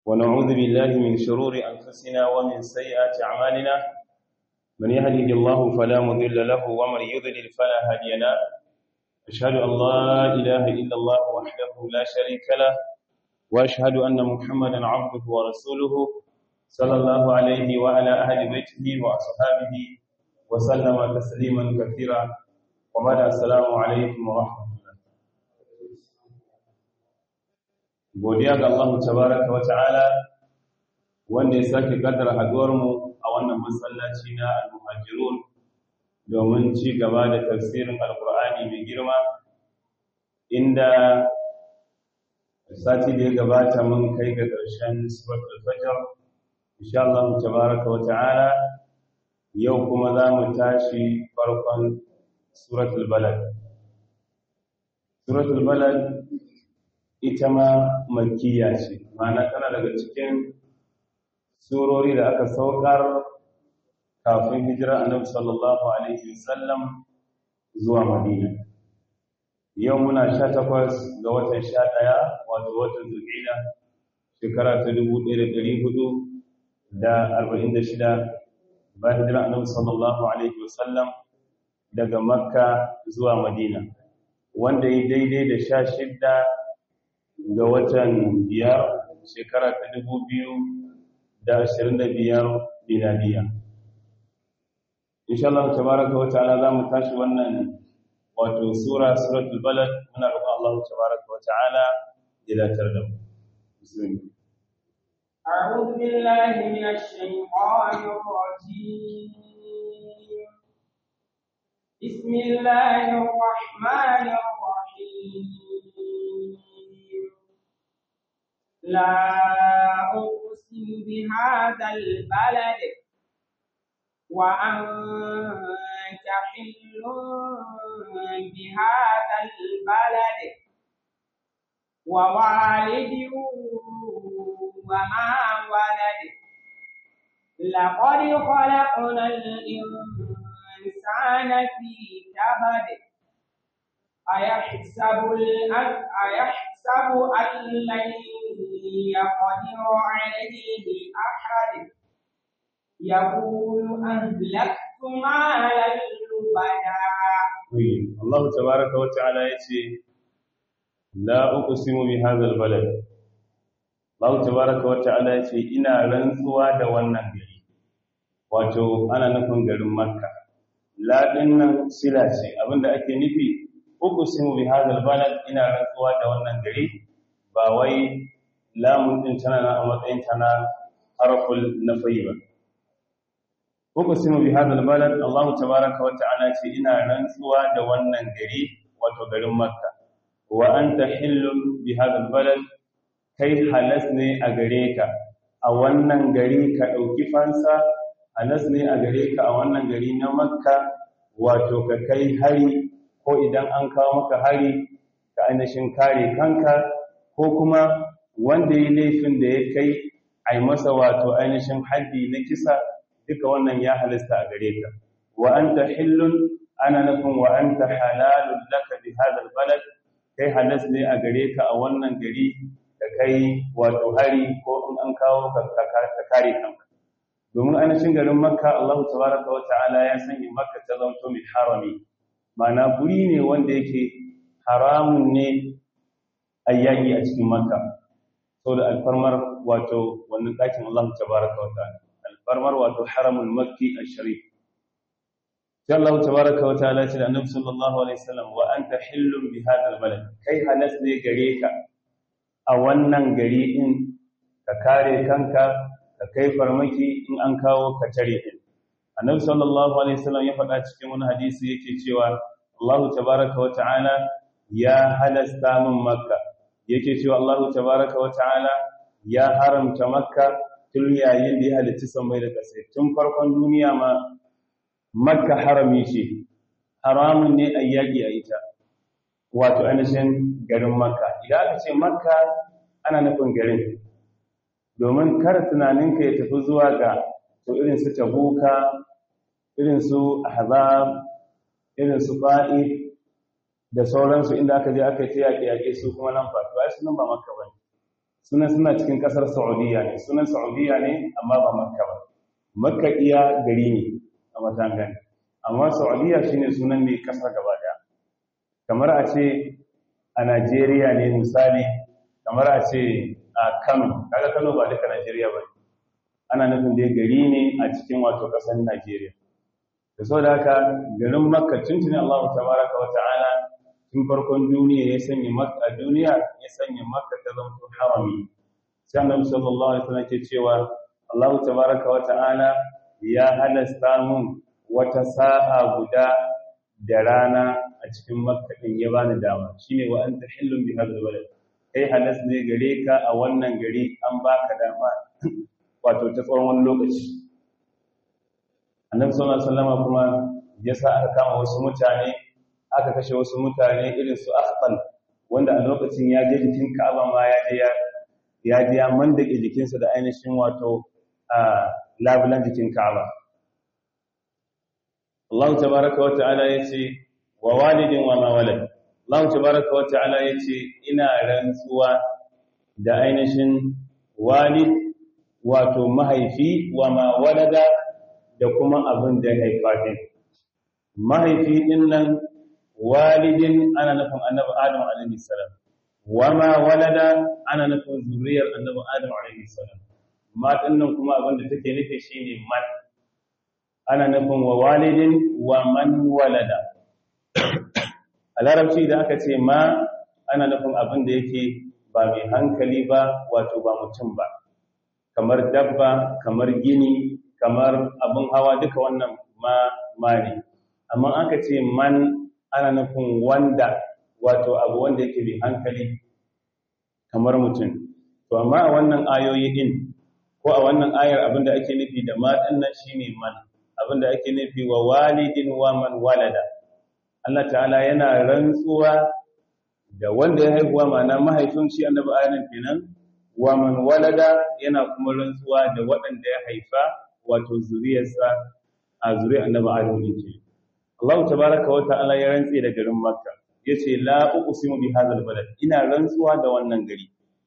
ونعوذ بالله من شرور أنفسنا ومن سيئات أعمالنا من يهده الله فلا مضل له ومن يضلل فلا هادي له أشهد أن لا إله إلا الله وحده لا شريك له وأشهد أن محمدا عبده ورسوله صلى الله عليه وعلى أهل بيته وأصحابه وسلم تسليما كثيرا وبعد السلام عليكم ورحمة الله godiya ga Allah tabaraka wa ta'ala wanda ya sake kaddara haduwar mu a wannan masallaci na al-muhajirun domin ci gaba da tafsirin alqur'ani mai girma inda sati da ya gabata mun kai ga ƙarshen suratul fajr insha Allah tabaraka wa ta'ala yau kuma za mu tashi farkon suratul balad suratul balad ita ma makiya ce ma'ana tana daga cikin surori da aka saukar kafin hijira annabi sallallahu alaihi wasallam zuwa madina yau muna sha takwas ga watan sha ɗaya wato watan zulhijja shekara ta dubu ɗaya da ɗari hudu da arba'in da shida bayan hijira annabi sallallahu alaihi wasallam daga makka zuwa madina wanda yi daidai da sha shidda ga watan biyar shekara ta dubu biyu da ashirin da biyar binadiya insha Allah tabaraka wa ta'ala za mu tashi wannan wato sura suratul balad muna roƙon Allah tabaraka wa ta'ala ya datar da mu bismillah أعوذ بالله من الشيطان الرجيم بسم الله الرحمن الرحيم لا أقسم بهذا البلد وأنت حل بهذا البلد ووالد وما ولد لقد خلقنا الإنسان في كبد أيحسب أيحسب أن لن يقدر عليه أحد يقول أهلكت مالا لبدا الله تبارك وتعالى يتي لا أقسم بهذا البلد الله تبارك وتعالى يتي إنا رنسوا da wannan gari wato ana nufin garin Makka la dinnan sila ce abinda ake nufi uqsimu bi hadha albalad ina rantsuwa da wannan gari ba wai lamun din tana na a matsayin tana harful nafi ba uqsimu bi hadha albalad Allah tabaaraka wa ta'ala ce ina rantsuwa da wannan gari wato garin Makka wa anta hillun bi hadha albalad kai halas ne a gare ka a wannan gari ka dauki fansa halas ne a gare ka a wannan gari na Makka wato ka kai hari ko idan an kawo maka hari ka ainihin kare kanka ko kuma wanda ya laifin da ya kai a masa wato ainihin haddi na kisa duka wannan ya halasta a gare ka wa anta hillun ana nufin wa anta halalun laka bi hadal balad kai halas ne a gare ka a wannan gari da kai wato hari ko in an kawo ka kare kanka domin ainihin garin makka Allah tabaraka wa ta'ala ya sanya makka ta zanto mai harami mana guri ne wanda yake haramun ne a yaƙi a cikin makka sau da alfarmar wato wannan ɗakin Allah tabaraka wa ta'ala alfarmar wato haramul makki a sharif sai Allah tabaraka wa ta'ala ce da annabi sallallahu alaihi wasallam wa anta hillun bi hadal balad kai halas ne gare ka a wannan gari din ka kare kanka ka kai farmaki in an kawo ka tare din annabi sallallahu alaihi wasallam ya faɗa cikin wani hadisi yake cewa Allah tabaraka wa ta'ala ya halasta min makka yake cewa Allah tabaraka wa ta'ala ya haramta makka tun yayin da ya halitta samai da ƙasa tun farkon duniya ma makka harami ce haramun ne a yaƙi a ita wato ainihin garin makka idan aka ce makka ana nufin garin domin kar tunaninka ya tafi zuwa ga to irin su tabuka irin su ahzab irin su fa'i da sauransu inda aka je aka yi yaƙe yaƙe su kuma nan ba to ai sunan ba makka bane sunan suna cikin kasar saudiya ne sunan saudiya ne amma ba makka ba makka iya gari ne a matangan amma saudiya shine sunan mai kasar gaba daya kamar a ce a najeriya ne misali kamar a ce a kano kaga kano ba duka najeriya ba ana nufin dai gari ne a cikin wato kasar najeriya da sau da haka garin makka tuntuni allahu tabaraka wa ta'ala tun farkon duniya ya sanya makka duniya ya sanya makka ta zama harami sai annabi sallallahu alaihi wasallam ke cewa allahu tabaraka wa ta'ala ya halasta mun wata sa'a guda da rana a cikin makka din ya bani dama shine wa anta hillun bi hadha balad kai halas ne gare ka a wannan gari an baka dama wato ta tsawon wani lokaci annabi sallallahu alaihi wasallam kuma ya sa aka kama wasu mutane aka kashe wasu mutane irin su akhtal wanda a lokacin ya je jikin Ka'aba ma ya je ya je ya mandake jikinsa da ainihin wato a labulan jikin Ka'aba Allah tabaaraka wa ta'ala yace wa walidin wa ma walad Allah tabaaraka wa ta'ala yace ina rantsuwa da ainihin walid wato mahaifi wa ma walada da kuma abin da ya haifa din mahaifi din nan walidin ana nufin annabi adam alaihi salam wa ma walada ana nufin zuriyar annabi adam alaihi salam ma din nan kuma abin da take nufi shine man ana nufin wa walidin wa man walada a larabci da aka ce ma ana nufin abin da yake ba mai hankali ba wato ba mutum ba kamar dabba kamar gini kamar abin hawa duka wannan ma ma ne amma aka ce man ana nufin wanda wato abu wanda yake mai hankali kamar mutum to amma a wannan ayoyi din ko a wannan ayar abinda ake nufi da ma dinnan shine man abinda ake nufi wa walidin wa man walada Allah ta'ala yana rantsuwa da wanda ya haihuwa ma'ana mahaifin shi annabi ayanin kenan wa man walada yana kuma rantsuwa da waɗanda ya haifa wato zuriyarsa a zuriyar annabi adam din ke Allah tabaraka wa ta'ala ya rantse da garin Makka yace la uqsimu bi hadzal balad ina rantsuwa da wannan gari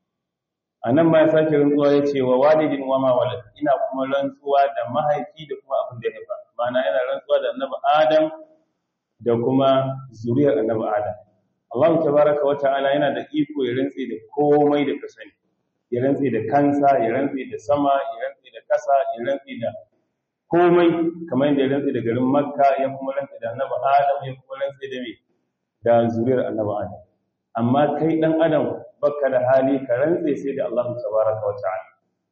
anan ma ya sake rantsuwa yace wa walidin wa ma walad ina kuma rantsuwa da mahaifi da kuma abin da ya haifa ma'ana yana rantsuwa da annabi Adam da kuma zuriyar annabi Adam Allah tabaraka wa ta'ala yana da iko ya rantse da komai da ka sani ya rantse da kansa ya rantse da sama ya rantse da kasa ya rantse da komai kamar yadda ya rantse da garin makka ya kuma rantse da annabi adam ya kuma rantse da me da zuriyar annabi adam amma kai dan adam baka da hali ka rantse sai da Allah tabaraka wa ta'ala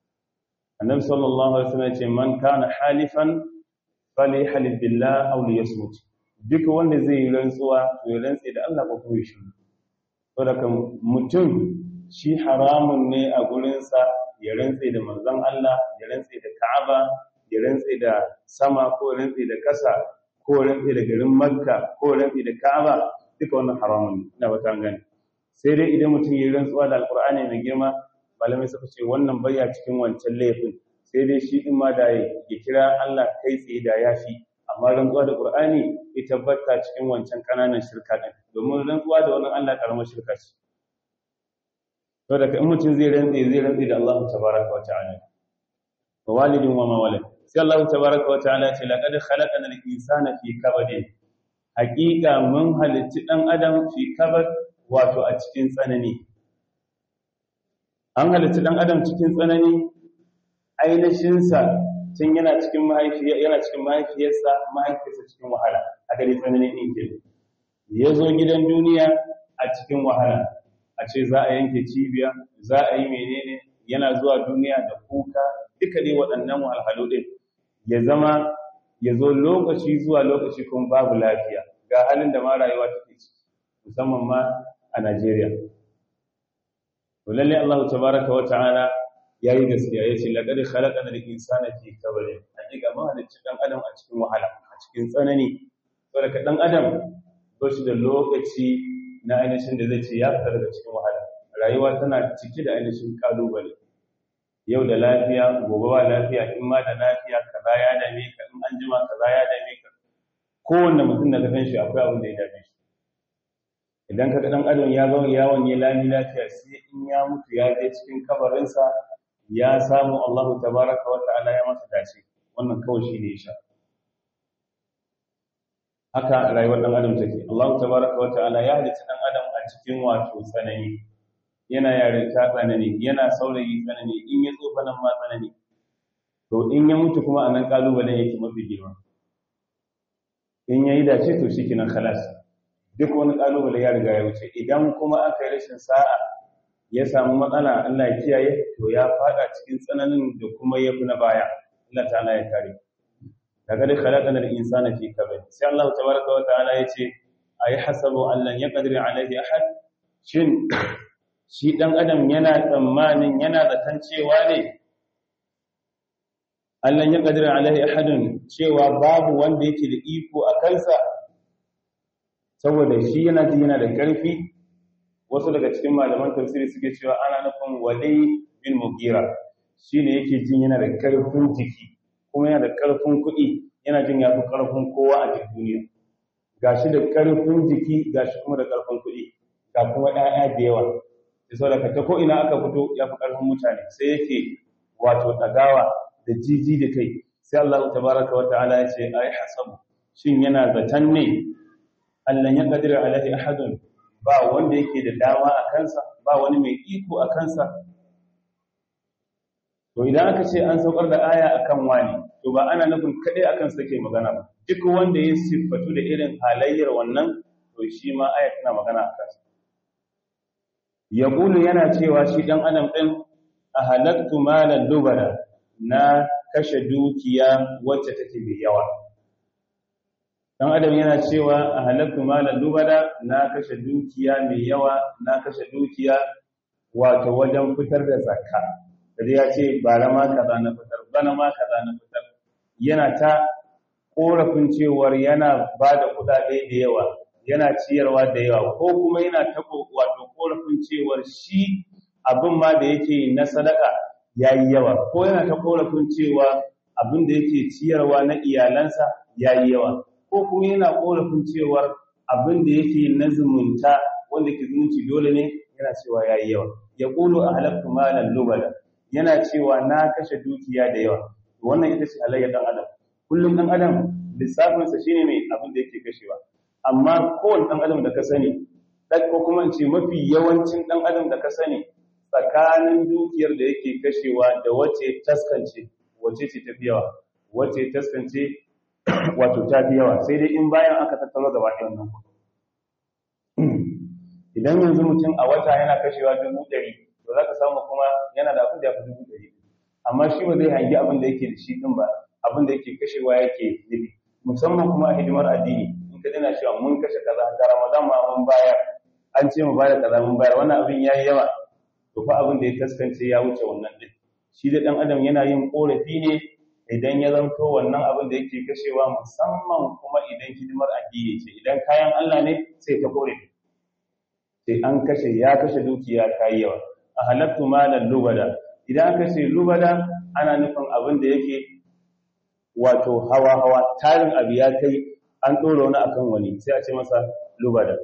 annabi sallallahu alaihi wasallam ya ce man kana halifan falyahlif billah aw liyasmut duk wanda zai yi rantsuwa to ya rantse da Allah ko kuma shi saboda mutum shi haramun ne a gurinsa ya rantse da manzon Allah ya rantse da Ka'aba ya rantse da sama ko rantse da ƙasa ko rantse da garin Makka ko rantse da Ka'aba duka wannan haramun ne ina bata gani sai dai idan mutum ya rantsuwa da Alƙur'ani mai girma malamai suka ce wannan baya cikin wancan laifin sai dai shi din ma da ya kira Allah kai tsaye da yafi amma rantsuwa da Qur'ani ita tabbata cikin wancan kananan shirka din domin rantsuwa da wannan Allah karamar shirka ce to daga in mutum zai rantse zai rantse da Allah tabaraka wa ta'ala wa walidin wa ma walad sai Allah tabaraka wa ta'ala ce laqad khalaqana al-insana fi kabadin haqiqa mun halitti dan adam fi kabad wato a cikin tsanani an halitti dan adam cikin tsanani ainihin sa tun yana cikin mahaifiya yana cikin mahaifiyarsa mahaifiyarsa cikin wahala a gari tsanani din ke ya zo gidan duniya a cikin wahala a ce za a yanke cibiya za a yi menene yana zuwa duniya da kuka duka dai waɗannan wahalhalu ɗin ya zama ya zo lokaci zuwa lokaci kuma babu lafiya ga halin da ma rayuwa take ciki musamman ma a Najeriya to lalle Allah tabaraka wa ta'ala yayi gaskiya yace laqad khalaqana al-insana fi kabadin hakika mun halicci dan adam a cikin wahala a cikin tsanani saboda dan adam ba shi da lokaci na ainihin da zai ce ya fita daga cikin wahala rayuwa tana cike da ainihin kalubale yau da lafiya gobe ba lafiya in ma da lafiya kaza ya dame ka in an jima kaza ya dame ka kowanne mutum da ka san shi akwai abin da ya dame shi idan ka dan adam ya zo yawon ya lami lafiya sai in ya mutu ya je cikin kabarinsa ya samu Allah tabaraka wa ta'ala ya masa dace wannan kawai shi ne ya sha haka rayuwar dan adam take Allah tabaraka wa ta'ala ya halitta dan adam a cikin wato tsanani yana yarinta tsanani yana saurayi tsanani in ya tsofa nan ma tsanani to in ya mutu kuma anan kalubalen yake mafi girma in yayi dace to shikenan khalas duk wani kalubale ya riga ya wuce idan kuma aka yi rashin sa'a ya samu matsala Allah ya kiyaye to ya fada cikin tsananin da kuma yafi na baya Allah ta'ala ya kare daga da khalaqana al-insana fi kabad sai Allah tabaraka wa ta'ala yace ayi hasabu an lan yaqdir alayhi ahad shin shi dan adam yana tsammanin yana zaton cewa ne Allah ya qadira alaihi ahadun cewa babu wanda yake da iko a kansa saboda shi yana ji yana da karfi wasu daga cikin malaman tafsiri suke cewa ana nufin wali bin mugira shine yake jin yana da karfin jiki kuma yana da karfin kuɗi yana jin yafi karfin kowa a cikin duniya gashi da karfin jiki gashi kuma da karfin kuɗi ga kuma ɗaya da yawa da sau daga ta ko'ina aka fito ya fi ƙarfin mutane sai yake wato ɗagawa da jiji da kai sai Allah ta baraka wa ta'ala ya ce ai hasabu shin yana zaton ne Allah ya kadira alaihi ahadun ba wanda yake da dama a kansa ba wani mai iko a kansa to idan aka ce an saukar da aya akan wani to ba ana nufin kadai akan sa ke magana ba duk wanda ya siffatu da irin halayyar wannan to shi ma aya tana magana a kansa ya yana cewa shi ɗan adam ɗin a halattu malar dubara na kashe dukiya wacce take mai yawa ɗan adam yana cewa a halattu malar dubara na kashe dukiya mai yawa na kashe dukiya wato wajen fitar da zakka da ya ce bara ma kaza na fitar bana ma kaza na fitar yana ta korafin cewar yana ba da kuɗaɗe da yawa yana ciyarwa da yawa ko kuma yana ta wato korafin cewar shi abin ma da yake na sadaka yayi yawa ko yana ta korafin cewa abin da yake ciyarwa na iyalansa yayi yawa ko kuma yana korafin cewar abin da yake na zumunta wanda ke zumunci dole ne yana cewa yayi yawa ya qulu ahlaktu malan lubala yana cewa na kashe dukiya da yawa wannan ita ce halayyar dan adam kullum dan adam lissafinsa shine mai abin da yake kashewa amma kowane ɗan adam da ka sani ko kuma ce mafi yawancin ɗan adam da ka sani tsakanin dukiyar da yake kashewa da wace taskance wace ce tafi yawa wace taskance wato tafi yawa sai dai in bayan aka tattaro gaba ɗaya wannan idan yanzu mutum a wata yana kashewa dubu ɗari to za ka samu kuma yana da abin da ya fi dubu ɗari amma shi ba zai hangi abin da yake da shi ɗin ba abin da yake kashewa yake nufi musamman kuma a hidimar addini ka dina cewa mun kashe kaza da Ramadan ma mun bayar an ce mu bayar kaza mun bayar wannan abin yayi yawa to fa abin da ya kaskance ya wuce wannan din shi da dan adam yana yin korafi ne idan ya zanto wannan abin da yake kashewa musamman kuma idan hidimar addini ce idan kayan Allah ne sai ta korafi sai an kashe ya kashe dukiya kai yawa a halattu malan lubada idan aka ce lubada ana nufin abin da yake wato hawa hawa tarin abu ya kai an ɗora wani akan wani sai a ce masa lubada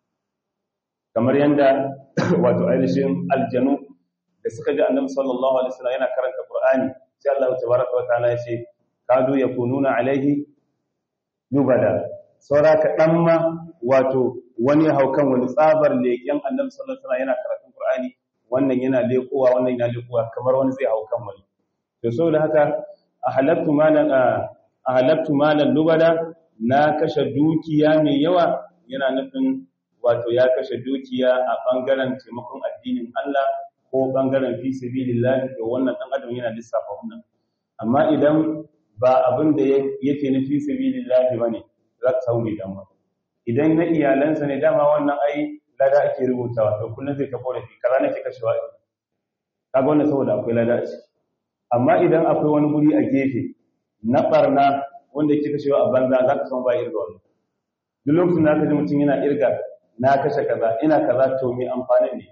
kamar yadda wato ainihin aljanu da suka ji annabi sallallahu alaihi wasallam yana karanta qur'ani sai Allah tabaraka wa ta'ala ya ce kadu yakununa alaihi lubada saura ka dan ma wato wani haukan wani tsabar leken annabi sallallahu alaihi wasallam yana karatun qur'ani wannan yana lekowa wannan yana lekowa kamar wani zai haukan wani to saboda haka ahalattu malan ahalattu malan lubada na kashe dukiya mai yawa yana nufin wato ya kashe dukiya a bangaren taimakon addinin Allah ko bangaren fi sabilillah to wannan dan adam yana lissafa wannan amma idan ba abin da yake na fi sabilillah bane za ka samu damuwa idan na iyalansa ne dama wannan ai lada ake rubutawa to kullum zai ta korafi kaza nake kashewa kaga wannan saboda akwai lada a ciki amma idan akwai wani guri a gefe na barna wanda yake kashewa a banza za ka san ba irga wani duk lokacin da aka ji mutum yana irga na kashe kaza ina kaza to mai amfanin ne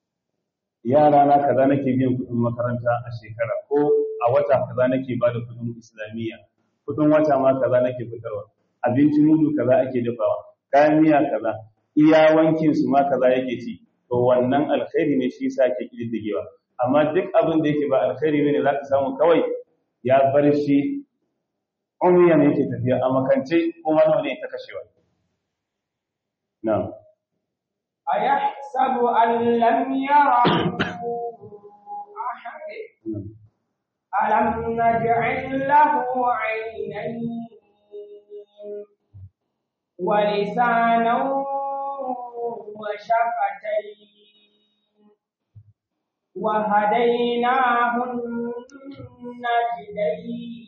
yara na kaza nake biyan kuɗin makaranta a shekara ko a wata kaza nake bada kuɗin islamiyya kuɗin wata ma kaza nake fitarwa abinci mudu kaza ake dafawa kayan miya kaza iya wankin su ma kaza yake ci to wannan alkhairi ne shi yasa ke kididdigewa amma duk abin da yake ba alkhairi ne za ka samu kawai ya bar shi umiyan yake tafiya a makance kuma nawa ne ta kashewa na'am أيحسب أن لم يره أحد ألم نجعل له عينين ولسانا وشفتين وهديناه النجدين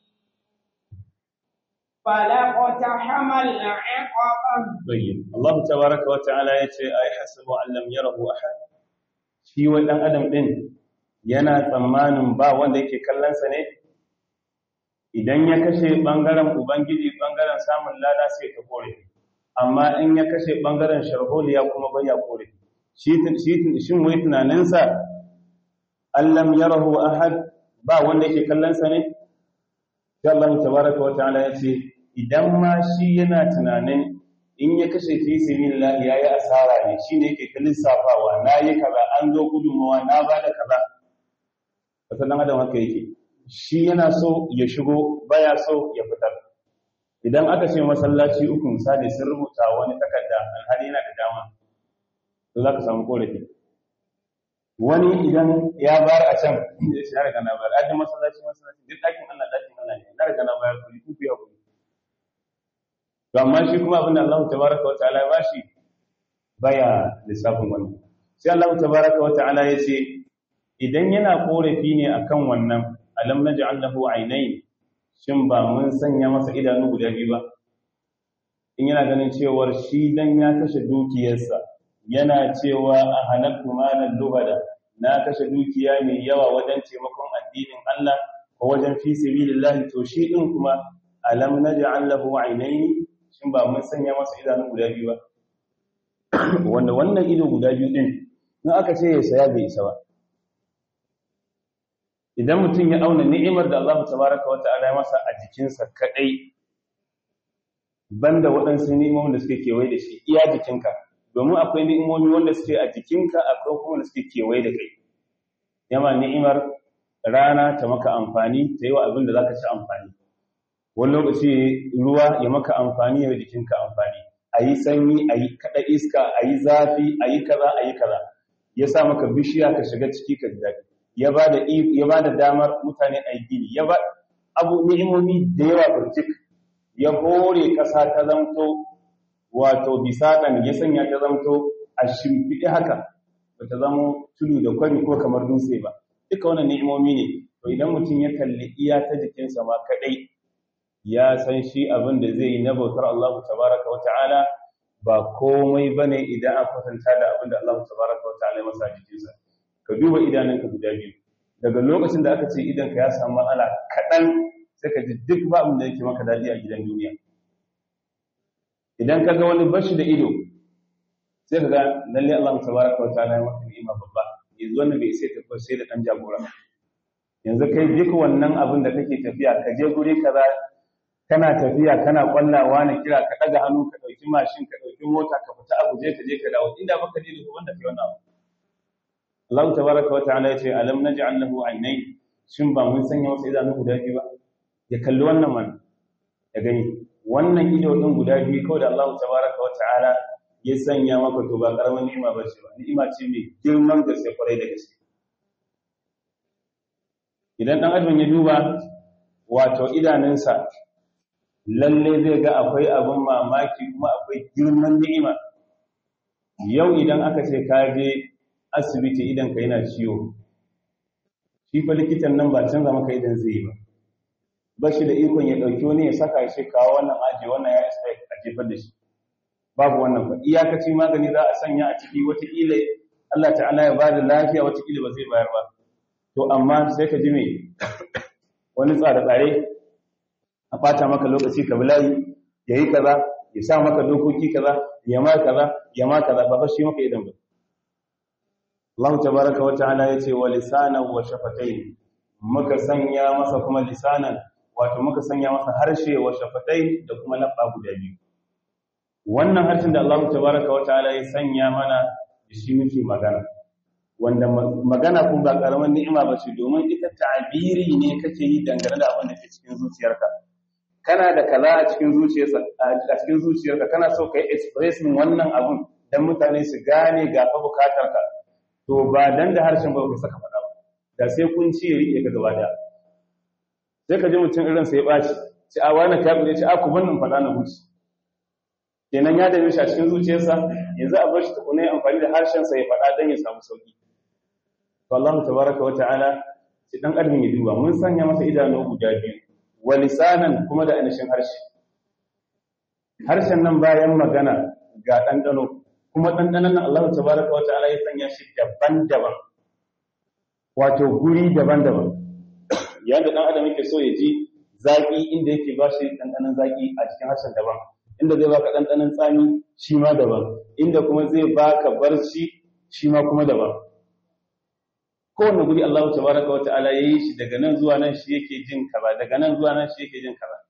فلاقتحم العقبة طيب الله تبارك وتعالى yace ay hasabu an lam yarahu ahad shi wai dan adam din yana tsammanin ba wanda yake kallon sa ne idan ya kashe bangaren ubangiji bangaren samun lada sai ka kore amma in ya kashe bangaren sharholiya kuma bai ya kore shi shi shin wai tunanin sa allam yarahu ahad ba wanda yake kallon sa ne sai Allah tabaraka wa ta'ala yace idan ma shi yana tunanin in ya kashe fi sabilillah yayi asara ne shine yake ta lissafawa nayi kaza an zo gudunmawa na bada kaza wata dan adam haka yake shi yana so ya shigo baya so ya fitar idan aka ce masallaci uku misali sun rubuta wani takarda alhali yana da dama to za ka samu korafi wani idan ya bar a can ya shi har kana bar ajin masallaci masallaci duk ɗakin Allah ɗakin Allah ne na riga na bayar kuɗi ku biya kuɗi to amma shi kuma abinda Allah tabaraka wa ta'ala ya bashi baya lissafin wannan sai Allah tabaraka wa ta'ala ya ce idan yana korafi ne akan wannan alam naj'al lahu aynayn shin ba mun sanya masa idanu guda biyu ba in yana ganin cewar shi dan ya kashe dukiyarsa yana cewa a halaktu malan lubada na kashe dukiya mai yawa wajen taimakon addinin Allah ko wajen fi sabilillah to shi din kuma alam naj'al lahu aynayn shin ba mun sanya masa idanu guda biyu ba wanda wannan ido guda biyu din in aka ce ya saya bai isa ba idan mutum ya auna ni'imar da Allah tabaraka wata'ala ya masa a jikinsa kadai banda waɗansu ni'imomin da suke kewaye da shi iya jikinka domin akwai ni'imomi wanda suke a jikinka akwai kuma da suke kewaye da kai yama ni'imar rana ta maka amfani ta yi wa abin da za ka ci amfani wani lokaci ruwa ya maka amfani ya jikinka amfani a yi sanyi a yi kaɗa iska a yi zafi a yi kaza a yi kaza ya sa maka bishiya ka shiga ciki ka ji daɗi ya ba da ya ba da damar mutane a yi gini ya ba abu ni'imomi da yawa burjik ya hore ƙasa ta zamto wato bisaɗan ya sanya ta zamto a shimfiɗi haka ba ta zama tudu da kwari ko kamar dutse ba duka wannan ni'imomi ne to idan mutum ya kalli iya ta jikinsa ma kaɗai ya san shi abin da zai yi na bautar Allah tabaraka wa ta'ala ba komai bane idan an kwatanta da abin da Allah tabaraka wa ta'ala ya masa jikinsa ka duba idanunka guda biyu daga lokacin da aka ce idanka ya samu matsala kaɗan sai ka ji duk ba abin da yake maka daɗi a gidan duniya idan ka ga wani bashi da ido sai ka ga lalle Allah tabaraka wa ta'ala ya maka ni'ima babba yanzu wannan bai sai tafi sai da dan jagora yanzu kai duk wannan abin da kake tafiya ka je guri kaza kana tafiya kana kwallawa na kira ka daga hannu ka dauki mashin ka dauki mota ka fita a guje ka je ka dawo inda baka je da wanda kai wannan abu Allah tabaraka wa ta'ala yace alam naj'al lahu aynayn shin ba mun sanya masa idanu guda biyu ba ya kalli wannan man ya gani wannan ido din guda biyu kawai da Allah tabaraka wa ta'ala ya sanya maka to ba karamin ni'ima ba ce ba ni'ima ce mai girman gaske kwarai da gaske idan dan adam ya duba wato idanunsa lalle zai ga akwai abin mamaki kuma akwai girman ni'ima yau idan aka ce ka je asibiti idan ka yana ciwo shi fa likitan nan ba canza maka idan zai yi ba ba shi da ikon ya ɗauki wani ya saka shi kawo wannan aji wannan ya isa a jefar da shi babu wannan ba iyakaci magani za a sanya a ciki wataƙila Allah ta'ala ya bada lafiya wataƙila ba zai bayar ba to amma sai ka ji me wani tsare-tsare a ɓata maka lokaci ka bilayi ya yi kaza ya sa maka dokoki kaza ya ma kaza ya ma kaza ba shi maka idan ba Allah tabaraka wa ta'ala yace wa lisanan wa shafatayn muka sanya masa kuma lisanan wato muka sanya masa harshe wa shafatai da kuma labba guda biyu wannan harshen da Allah tabaraka wa ta'ala ya sanya mana da shi muke magana wanda magana kun ba karaman ni'ima ba ce domin ita ta'abiri ne kake yi dangane da abin da ke cikin zuciyarka kana da kaza a cikin zuciyarka a cikin zuciyarka kana so kai expressing wannan abun dan mutane su gane ga fa bukatarka to ba dan da harshen ba ka saka faɗa ba da sai kun ci ya rike ka gaba daya sai ka ji mutum irin sai ya baci ci a wani kafin ya ce a ku bannin faɗa na huci kenan ya dame shi a cikin zuciyarsa yanzu a bar shi tukuna ya amfani da harshensa ya faɗa don ya samu sauki to Allah tabaraka wa ta'ala shi dan adam ya duba mun sanya masa idanu guda biyu wa lisanan kuma da anashin harshe harshen nan bayan magana ga ɗanɗano kuma ɗanɗanon nan Allah tabaraka wa ta'ala ya sanya shi daban-daban wato guri daban-daban yadda ɗan adam yake so ya ji zaƙi inda yake ba shi ɗanɗanon zaƙi a cikin harshen daban inda zai baka ɗanɗanon tsami shi ma daban inda kuma zai baka barci shi ma kuma daban kowane guri Allah tabaraka wa ta'ala yayi shi daga nan zuwa nan shi yake jin kaza daga nan zuwa nan shi yake jin kaza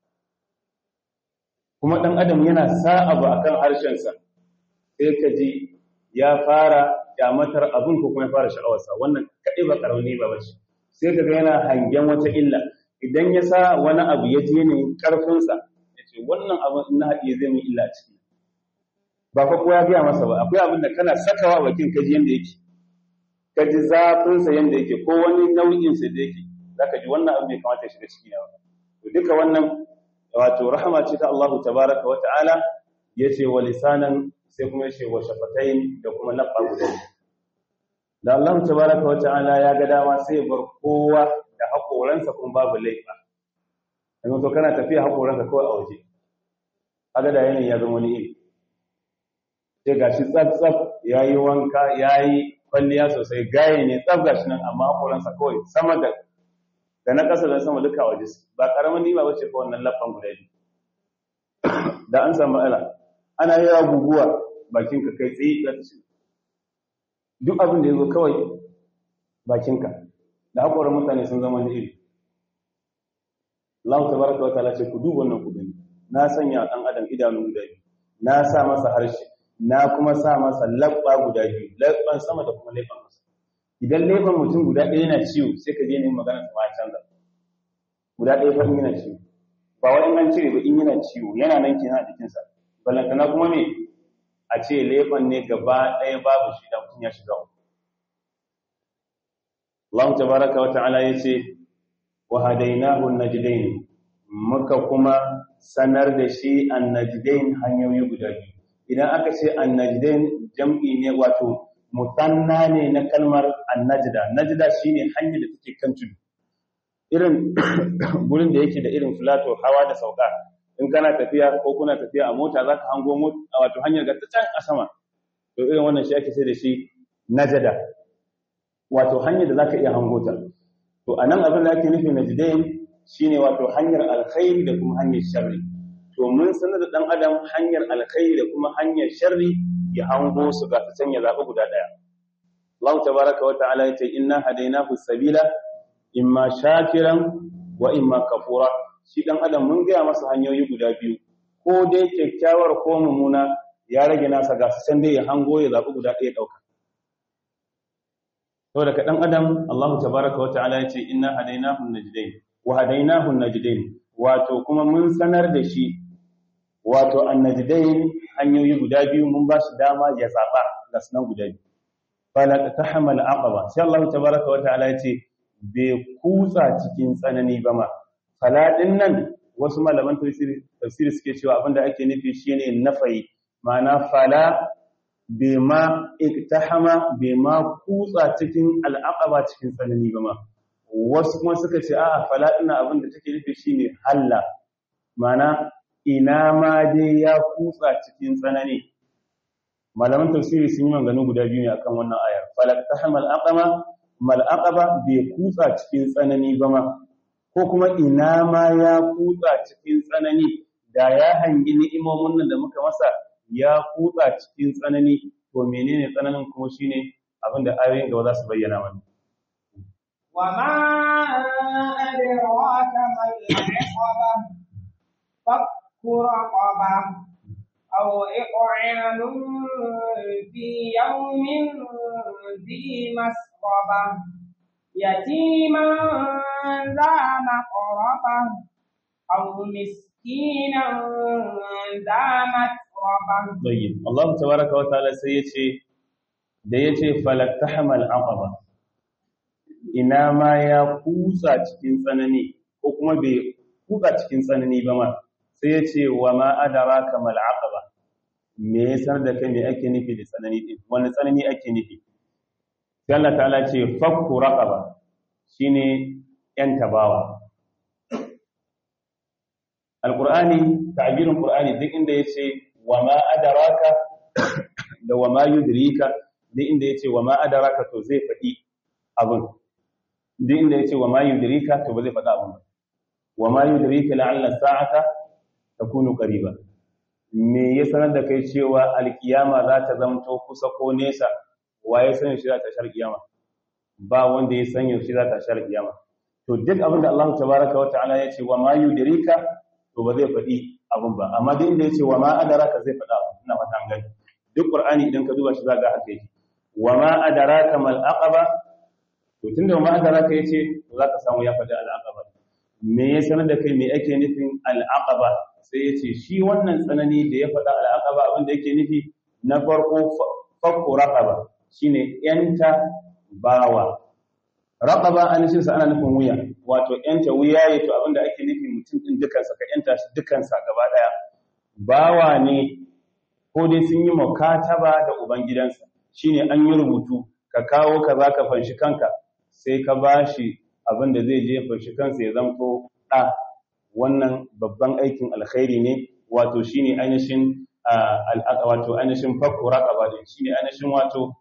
kuma ɗan adam yana sa abu akan harshen sa sai ka ji ya fara kyamatar abin ko kuma ya fara sha'awarsa wannan kaɗai ba ƙarauni ba bace sai ka ga yana hangen wata illa idan ya sa wani abu ya je ne ƙarfinsa ce wannan abin in na haɗiye zai min illa ciki ba fa kowa gaya masa ba akwai abin da kana sakawa bakin kaji yanda yake kaji zafinsa yanda yake ko wani nau'in sa da yake zaka ji wannan abin bai kamata ya shiga ciki na ba to duka wannan wato rahama ce ta Allah tabaraka wa ta'ala yace wa lisanan sai kuma yace wa shafatain da kuma labba guda da Allah tabaraka wa ta'ala ya ga dama sai ya bar kowa da hakoransa kuma babu laifa yanzu to kana tafiya haƙoranka kawai a waje kaga da yanayi ya zama wani iri sai gashi tsaf-tsaf ya yi wanka ya yi kwalliya sosai gaye ne tsaf gashi nan amma haƙoransa kawai sama da da na ƙasa da sama duka waje ba ƙaramin nima ba ce fa wannan lafan guda biyu da an samu ala ana yi wa guguwa bakinka kai tsaye za ta shiga duk abin da ya zo kawai bakinka da haƙoran mutane sun zama wani iri Allah tabaraka wa ta'ala ce ku duba wannan ku gani na sanya dan adam idanu guda biyu na sa masa harshe na kuma sa masa labba guda biyu labban sama da kuma labban ƙasa idan labban mutum guda ɗaya yana ciwo sai ka je ne magana ta ma canza guda ɗaya fa yana ciwo ba wai in an cire ba in yana ciwo yana nan kenan a jikinsa balantana kuma me a ce labban ne gaba ɗaya babu shi da mutum ya shiga Allah tabaraka wa ta'ala yace wa hadainahu najdain muka kuma sanar da shi annajdain hanyoyi guda biyu idan aka ce annajdain jam'i ne wato musanna ne na kalmar annajda najda shine hanyar da take kan tudu irin gurin da yake da irin filato hawa da sauka in kana tafiya ko kuna tafiya a mota zaka hango mota wato hanyar ga ta can a sama to irin wannan shi ake sai da shi najda wato hanyar da zaka iya hango ta to anan abin da ake nufi najdain shine wato hanyar alkhairi da kuma hanyar sharri to mun sanar da dan adam hanyar alkhairi da kuma hanyar sharri ya hango su ga ta can ya zaɓi guda ɗaya Allah tabaraka wa ta'ala yace inna hadainahu sabila imma shakiran wa imma kafura shi dan adam mun gaya masa hanyoyi guda biyu ko dai kyakkyawar ko mummuna ya rage nasa ga su can dai ya hango ya zaɓi guda ɗaya ɗauka saboda ka dan adam Allah tabaraka wa ta'ala yace inna hadainahu najdain wa hadainahu najdain wato kuma mun sanar da shi wato annajdain hanyoyi guda biyu mun ba shi dama ya zaba ga sunan guda biyu fala tahamal aqaba sai Allah tabaraka wa ta'ala yace bai kutsa cikin tsanani ba ma fala din nan wasu malaman tafsiri tafsiri suke cewa abinda ake nufi shine nafayi ma'ana fala bema iktahama bema kutsa cikin al'aqaba cikin tsanani ba ma wasu kuma suka ce a'a fala ina abin da take nufi shine halla mana ina ma dai ya kutsa cikin tsanani malaman tafsiri sun yi maganganu guda biyu ne akan wannan ayar fala tahmal aqama mal aqaba bai kutsa cikin tsanani ba ma ko kuma ina ma ya kutsa cikin tsanani da ya hangi ni'imomin nan da muka masa ya kutsa cikin tsanani to menene tsananin kuma shine abin da ayoyin gaba za su bayyana mana وما أدراك ما العقبة فك رقبة أو إطعام في يوم ذي مسغبة يتيما ذا مقربة أو مسكينا ذا متربة طيب الله تبارك وتعالى سيتي da yace falaktahamal aqaba ina ma ya kusa cikin tsanani ko kuma bai kusa cikin tsanani ba ma sai yace wa ma adraka mal aqaba me yasar da kai me ake nufi da tsanani din wani tsanani ake nufi sai Allah ta'ala ce fakku raqaba shine yan tabawa alqur'ani ta'birin qur'ani duk inda yace wa ma adraka da wa ma yudrika duk inda yace wa ma adraka to zai faɗi abun duk inda yace wa ma yudrika to ba zai faɗa abun ba wa ma yudrika la'alla sa'ata takunu qariba me ya sanar da kai cewa alkiyama za ta zamto kusa ko nesa waye sanin shi za ta shar kiyama ba wanda ya san yaushe za ta shar kiyama to duk abin da Allah tabaraka wa ta'ala ya ce wa ma yudrika to ba zai faɗi abin ba amma duk inda ya ce wa ma adaraka zai faɗa abin ina fata an gani duk qur'ani idan ka duba shi za ga haka yake wa ma adaraka mal aqaba to tunda wa ma adaraka yace to za ka samu ya faɗi al aqaba me ya sanar da kai me ake nufin al aqaba sai ya ce shi wannan tsanani da ya faɗa al aqaba abin da yake nufi na farko fakku raqaba shine yanta bawa raqaba an shi sa ana nufin wuya wato yanta wuya ya to abinda ake nufi mutum din dukansa ka yanta shi dukansa gaba daya bawa ne ko dai sun yi mukataba da ubangidansa shine an yi rubutu ka kawo ka za ka fanshi kanka sai ka bashi abinda zai je fanshi kansa ya zanto da wannan babban aikin alkhairi ne wato shine ainihin wato ainihin fakku raqaba din shine ainihin wato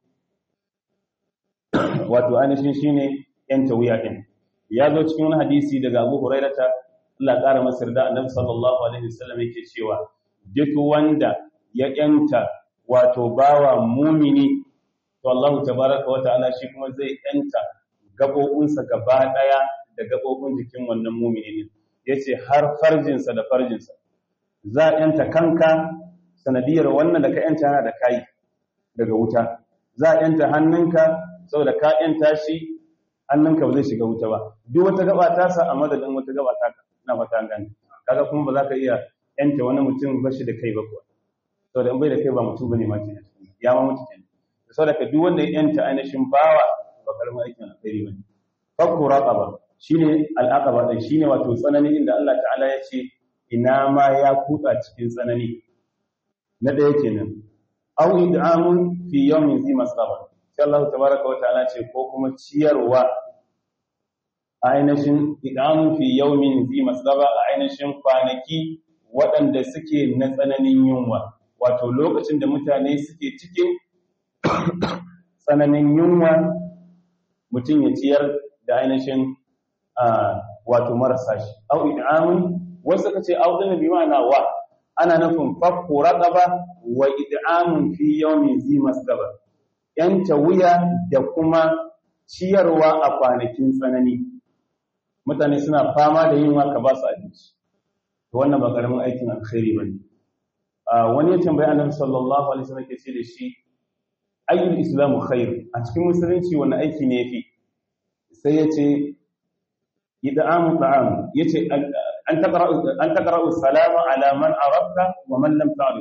wato ainihin shine yanta wuya din ya zo cikin wani hadisi daga Abu Hurairata Allah ƙara masa yarda Annabi sallallahu alaihi wasallam yake cewa duk wanda ya yanta wato bawa mumini to Allah tabaraka wa ta'ala shi kuma zai yanta gabobinsa gaba daya da gabobin jikin wannan mumini ne yace har farjinsa da farjinsa za a yanta kanka sanadiyar wannan da ka yanta yana da kai daga wuta za a yanta hannunka saboda ka yanta shi hannunka ba zai shiga wuta ba duk wata gaba ta sa a madadin wata gaba ta ka na fata gani kaga kuma ba za ka iya yanta wani mutum ba shi da kai ba kuwa saboda in bai da kai ba mutum bane ma ke ya ma mutu kenan saboda ka duk wanda ya yanta ainihin bawa ba karamin aikin alkhairi bane fakku raqaba shine al'aqaba din shine wato tsanani inda Allah ta'ala ya ce ina ma ya kutsa cikin tsanani na ɗaya kenan aw id'amun fi yawmin zi masaba sai Allah tabaraka wa ta'ala ce ko kuma ciyarwa a ainihin id'amun fi yawmin zi masaba a ainihin kwanaki waɗanda suke na tsananin yunwa wato lokacin da mutane suke cikin tsananin yunwa mutum ya ciyar da ainihin wato marasa shi au id'amun wasu suka ce au din bi ma'ana wa ana nufin fakku raqaba wa id'amun fi yawmin zi masgaba yanta wuya da kuma ciyarwa a kwanakin tsanani mutane suna fama da yunwa ka ba su abinci to wannan ba karamin aikin alkhairi bane wani ya tambayi annabi sallallahu alaihi wasallam ke ce da shi ayyul islamu khair a cikin musulunci wani aiki ne yafi sai ya ce id'amu ta'am yace an taqra'u an taqra'u salama ala man arabta wa man lam ta'rif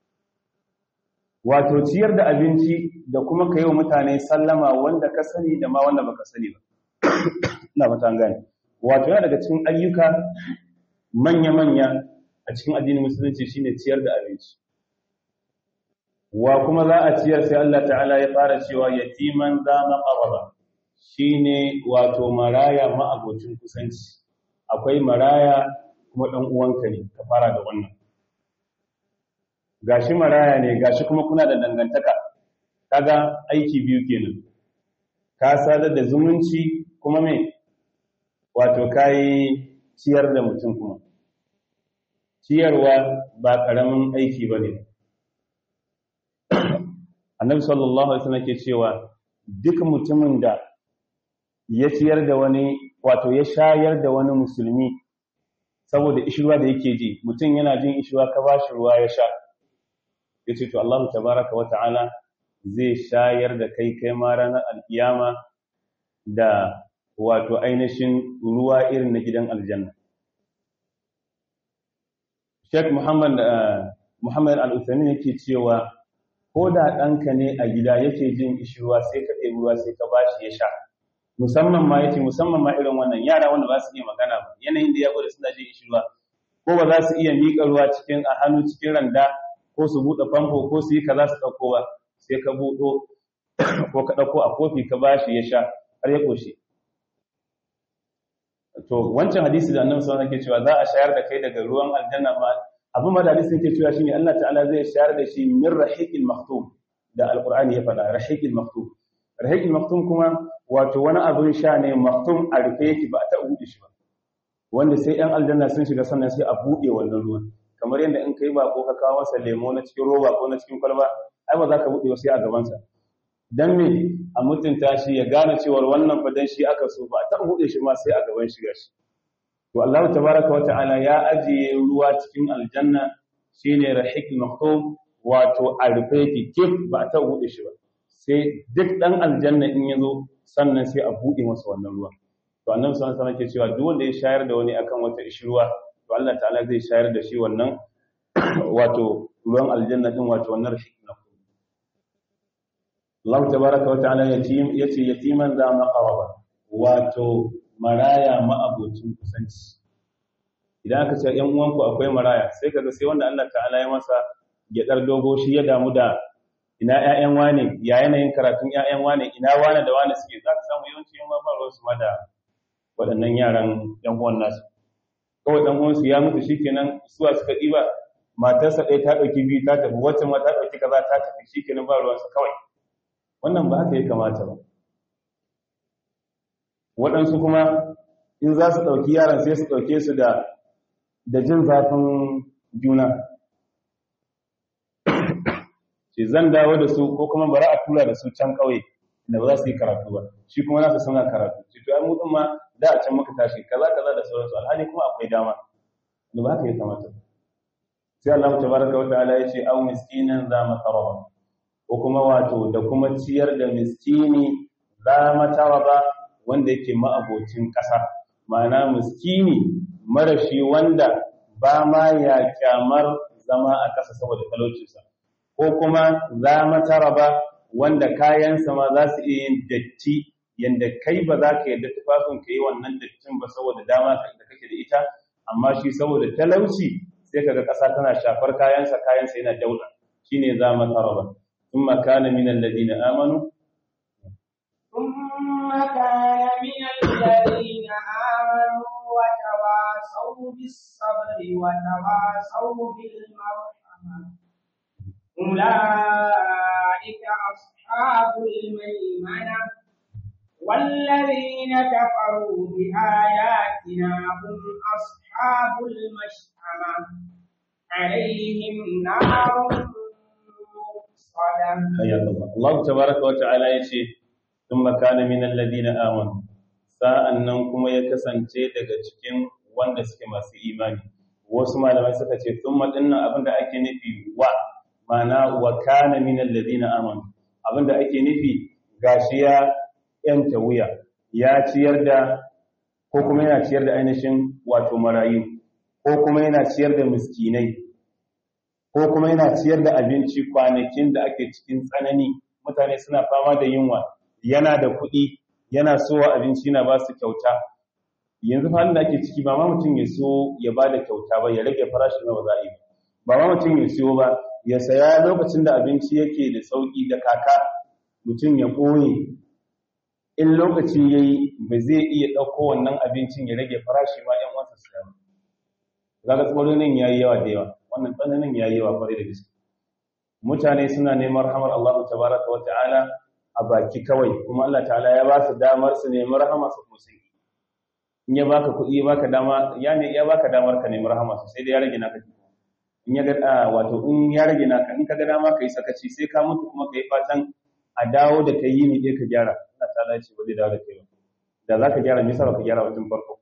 wato ciyar da abinci da kuma kai wa mutane sallama wanda ka sani da ma wanda baka sani ba ina ba ta gane wato yana daga cikin ayyuka manya manya a cikin addinin musulunci shine ciyar da abinci wa kuma za a ciyar sai Allah ta'ala ya fara cewa yatiman za maqarraba shine wato maraya ma'abocin kusanci akwai maraya kuma dan uwanka ne ka fara da wannan gashi maraya ne gashi kuma kuna da dangantaka kaga aiki biyu kenan ka sadar da zumunci kuma me wato kai ciyar da mutum kuma ciyarwa ba karamin aiki bane annabi sallallahu alaihi wasallam ke cewa duk mutumin da ya ciyar da wani wato ya shayar da wani musulmi saboda ishirwa da yake ji mutum yana jin ishirwa ka ba shi ruwa ya sha yace to Allah tabaraka wa ta'ala zai shayar da kai kai ma ranar alkiyama da wato ainihin ruwa irin na gidan aljanna Sheikh Muhammad Muhammad Al-Uthaymeen yake cewa ko da ɗanka ne a gida yake jin ishirwa sai ka ɗebi ruwa sai ka bashi ya sha musamman ma yace musamman ma irin wannan yara wanda ba su iya magana ba yanayin da ya gwada suna jin ishirwa ko ba za su iya miƙa ruwa cikin a hannu cikin randa ko su buɗe famfo ko su yi kaza su ɗauko ba sai ka buɗo ko ka ɗauko a kofi ka bashi ya sha har ya ƙoshi to wancan hadisi da annabi sallallahu alaihi wasallam cewa za a shayar da kai daga ruwan aljanna ma abin ma da hadisi yake cewa shine Allah ta'ala zai shayar da shi min rahiqil maktum da alqur'ani ya faɗa rahiqil maktum rahiqil maktum kuma wato wani abin sha ne maktum a rufe yake ba ta buɗe shi ba wanda sai yan aljanna sun shiga sannan sai a buɗe wannan ruwan kamar yadda in kai ba ko ka kawo masa lemo na cikin roba ko na cikin kwalba ai ba za ka buɗe sai a gabansa dan me a mutunta shi ya gane cewa wannan fadan shi aka so ba ta buɗe shi ma sai a gaban shi gashi to Allah tabaraka wata'ala ya ajiye ruwa cikin aljanna shine rahiqul maktum wato a rufe yake kif ba ta buɗe shi ba sai duk dan aljanna in yazo sannan sai a buɗe masa wannan ruwa to annabi sallallahu alaihi wasallam ke cewa duk wanda ya shayar da wani akan wata ishruwa to Allah ta'ala zai shayar da shi wannan wato ruwan aljanna din wato wannan rahiqul maktum Allah tabaraka wa ta'ala yatim yace yatiman za maqaraba wato maraya ma'abocin kusanci idan aka ce ‘yan uwanku akwai maraya sai kaga sai wanda Allah ta'ala ya masa gyaɗar dogo shi ya damu da ina ‘ya'yan wane ya yanayin karatun ‘ya'yan wane ina wane da wane suke za ka samu yawanci yan ba su ma da waɗannan yaran ‘yan uwan nasu kawai ɗan uwansu ya mutu shi kenan suwa suka ɗiba matarsa ɗaya ta ɗauki biyu ta tafi wacce ma ta ɗauki kaza ta tafi shi kenan ba ruwansa kawai wannan ba haka ya kamata ba waɗansu kuma in za su ɗauki yaran sai su ɗauke su da da jin zafin juna ce zan dawo da su ko kuma bari a tura da su can ƙauye da ba za su yi karatu ba shi kuma nasu suna karatu ce to ai mu ma da a can muka tashi kaza kaza da sauransu alhali kuma akwai dama da ba haka ya kamata sai Allah tabaraka wa ta'ala ya ce aw miskinan za mataraba ko kuma wato da kuma ciyar da miskini za mataraba wanda yake ma'abocin ƙasa ma'ana miskini marashi wanda ba ma ya kyamar zama a ƙasa saboda talaucinsa ko kuma za mataraba wanda kayansa ma za su iya yin datti yanda kai ba za ka yarda tufafin ka yi wannan dattin ba saboda dama da kake da ita amma shi saboda talauci sai kaga ƙasa tana shafar kayansa kayansa yana dauda shine za mataraba ثم كان من الذين آمنوا ثم كان من الذين آمنوا وتواصوا بالصبر وتواصوا بالمرحمة أولئك أصحاب الميمنة والذين كفروا بآياتنا هم أصحاب المشأمة عليهم نار مؤصدة حياك الله الله تبارك وتعالى يشي ثم كان من الذين آمنوا sa'annan kuma ya kasance daga cikin wanda suke masu imani wasu malamai suka ce thumma dinnan abinda ake nufi wa mana wa kana min alladhina amanu abinda ake nufi gashi ya yanta wuya ya ciyar da ko kuma yana ciyar da ainihin wato marayu ko kuma yana ciyar da miskinai ko kuma yana ciyar da abinci kwanakin da ake cikin tsanani mutane suna fama da yunwa yana da kuɗi yana sowa abinci yana ba su kyauta yanzu halin da ake ciki ba ma mutum ya so ya ba da kyauta ba ya rage farashin na za a yi ba ma mutum ya siyo ba ya saya lokacin da abinci yake da sauƙi da kaka mutum ya ɓoye in lokaci ya yi ba zai iya ɗauko wannan abincin ya rage farashi ma ‘yan wasa siya ba zaga tsoronin ya yi yawa da yawa wannan tsananin ya yi yawa kwarai da gaske mutane suna neman rahamar Allah tabaraka wa ta'ala a baki kawai kuma Allah ta'ala ya ba su damar su nemi rahama su kuma sai in ya baka kuɗi ya baka dama ya ne ya baka damar ka nemi rahama su sai da ya rage naka in ya ga wato in ya rage naka in ka ga dama kai sakaci sai ka mutu kuma kai fatan a dawo da kai yi ne ka gyara Allah ta'ala ya ce ba zai dawo da kai ba da zaka gyara me yasa baka gyara wajen farko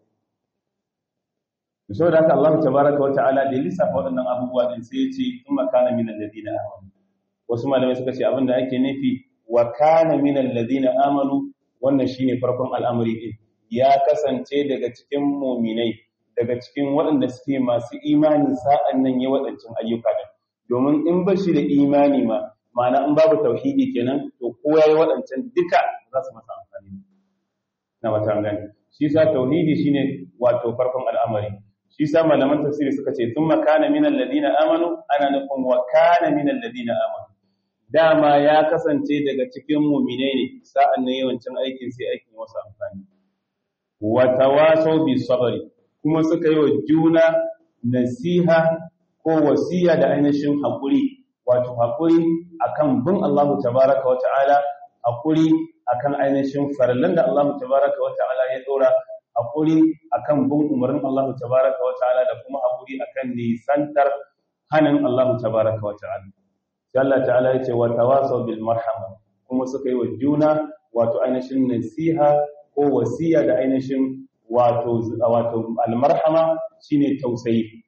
saboda haka Allah tabaraka wa ta'ala da lissafa waɗannan abubuwa din sai ya ce kuma kana min alladina amanu wasu malamai suka ce abinda ake nufi wa kana minal ladina amanu wannan shine farkon al'amari din ya kasance daga cikin mu'minai daga cikin waɗanda suke masu imani sa'an nan ya waɗancan ayyuka din domin in ba shi da imani ma ma'ana in babu tauhidi kenan to ko yayi waɗancan duka za su masa amfani na wata gani shi sa tauhidi shine wato farkon al'amari shi sa malaman tafsiri suka ce thumma kana minal ladina amanu ana nufin wa kana minal ladina amanu dama ya kasance daga cikin mu'minai ne sa'an nan yawancin aikin sai aikin wasu amfani wa tawasaw bi sabri kuma suka yi wa juna nasiha ko wasiya da ainihin haƙuri wato haƙuri akan bin Allah tabaraka wa ta'ala haƙuri akan ainihin farallan da Allah tabaraka wa ta'ala ya dora haƙuri akan bin umarnin Allah tabaraka wa ta'ala da kuma haƙuri akan nisantar hanin Allah tabaraka wa ta'ala sai Allah ta'ala ya ce wa tawasaw bil marhama kuma suka yi wa juna wato ainihin nasiha ko wasiya da ainihin wato wato al marhama shine tausayi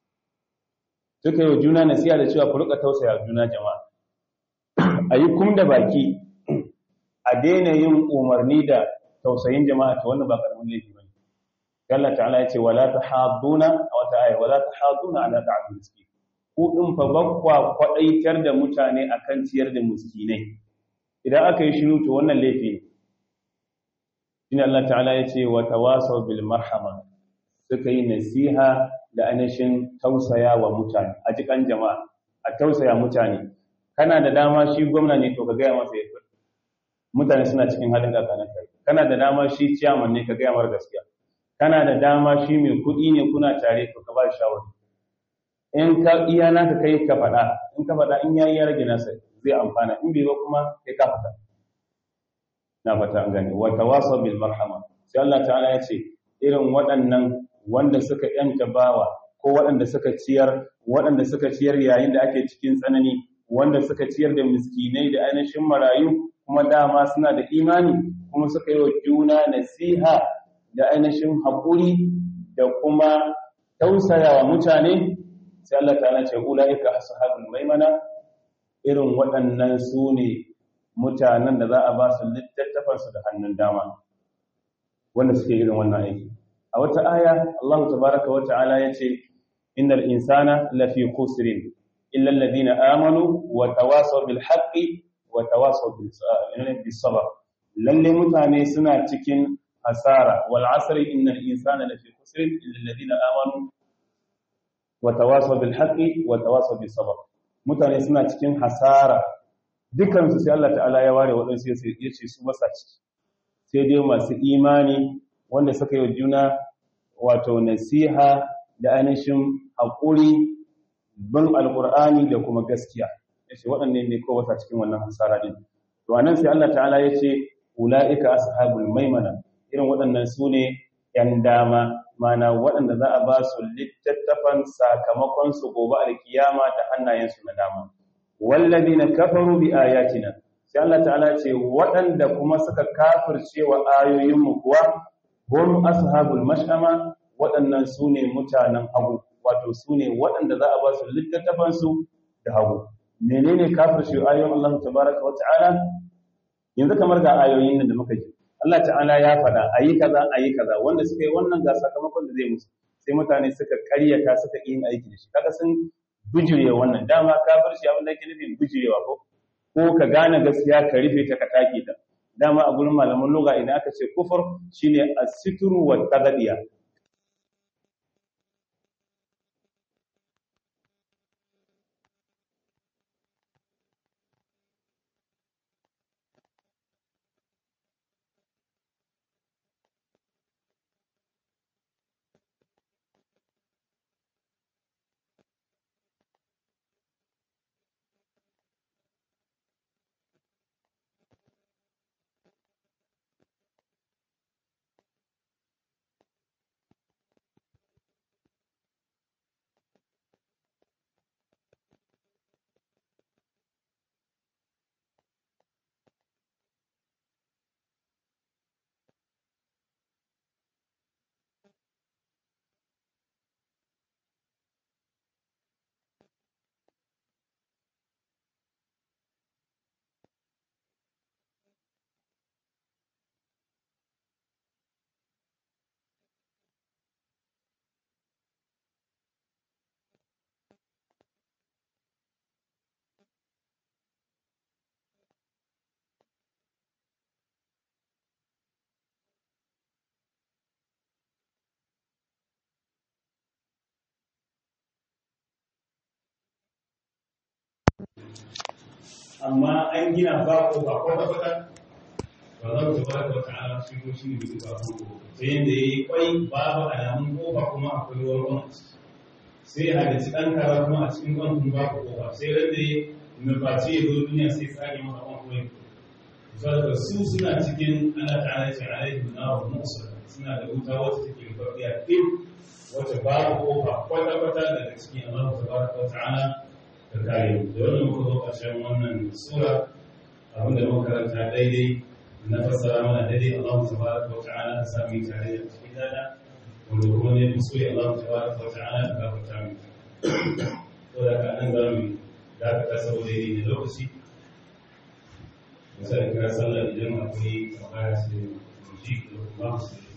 suka yi wa juna nasiha da cewa ku rika tausaya juna jama'a ayi kum da baki a daina yin umarni da tausayin jama'a ta wannan ba karamin laifi bane Allah ta'ala ya ce wala tahadduna aw ta'ay wala tahadduna ala ta'am miskin ku din fa bakwa kwadaitar da mutane akan ciyar da miskinai idan aka yi shiru to wannan laifi ne shine Allah ta'ala ya ce wa tawasaw bil marhama suka yi nasiha da anashin tausaya wa mutane a jikan jama'a a tausaya mutane kana da dama shi gwamna ne to ka gaya masa ya mutane suna cikin halin kakanin kai kana da dama shi ciyaman ne ka gaya mar gaskiya kana da dama shi mai kuɗi ne kuna tare to ka ba shi shawari in ka iya naka kai ka faɗa in ka faɗa in yayi ya rage nasa zai amfana in bai ba kuma kai ka fata na fata an gane wa tawasaw bil marhama sai Allah ta'ala ya ce irin waɗannan wanda suka yanta bawa ko waɗanda suka ciyar waɗanda suka ciyar yayin da ake cikin tsanani wanda suka ciyar da miskinai da ainihin marayu kuma dama suna da imani kuma suka yi wa juna nasiha da ainihin haƙuri da kuma tausayawa mutane sai Allah ta'ala ce ulaika ashabul maimana irin waɗannan su ne mutanen da za a ba su littattafansu da hannun dama wanda suke irin wannan aiki a wata aya Allah tabaraka wa ta'ala yace innal insana lafi khusrin illa alladhina amanu wa tawasaw bil haqqi wa tawasaw bis sabr lalle mutane suna cikin hasara wal asri innal insana lafi khusrin illa alladhina amanu wa tawasaw bil haqqi wa tawasaw bis sabr mutane suna cikin hasara dukan su sai Allah ta'ala ya ware wadansu yace su basa ciki sai dai masu imani wanda suka yi wa juna wato nasiha da ainihin haƙuri bin alƙur'ani da kuma gaskiya ya ce waɗanne ne ko wata cikin wannan hasara ɗin to anan sai Allah ta'ala ya ce ula'ika ashabul maimana irin waɗannan su ne ‘yan dama mana waɗanda za a ba su littattafan sakamakon su gobe alkiyama da hannayensu na dama wallazi na kafaru bi ayatina sai Allah ta'ala ce waɗanda kuma suka kafirce wa ayoyinmu kuwa hum ashabul mash'ama waɗannan su ne mutanen hagu wato su ne waɗanda za a ba su littattafan su da hagu menene kafirce ayoyin Allah tabaraka wa ta'ala yanzu kamar ga ayoyin nan da muka ji Allah ta'ala ya faɗa ayi kaza ayi kaza wanda suka yi wannan ga sakamakon da zai musu sai mutane suka karyata suka yi aiki da shi kaga sun bijirewa wannan dama kafirci abin da yake nufin bijirewa ko ko ka gane gaskiya ka rufe ta ka take ta dama a gurin malaman lugha idan aka ce kufur shine as-sitru wa tagdiya amma an gina ba ko ba kwata kwata ba za mu tabbata wata ala shi ko shi ne bai ba ko ta yanda yayi kwai babu alamun kofa kuma akwai ruwan ruwan sai a da ci ɗan kara kuma a cikin kwan kuma babu kofa sai ran da nufaci ya zo duniya sai tsage masa kwan kuma saboda su suna cikin ana ta'ala ce alaihi na wa musa suna da wuta wacce take rufafiya ɗin wacce babu kofa kwata-kwata daga cikin Allah ta baraka wa ta'ala ta kare da wannan muka zo ƙarshen wannan sura abinda muka karanta daidai na fassara mana daidai Allah ta baraka wa ta'ala ta sami tare da cikin dada wanda kuma ne kuskure Allah ta baraka wa ta'ala ta gafarta mu to da ka nan za mu dakata saboda yi ne lokaci misali kira sallah idan akwai tambaya sai mu ji da kuma su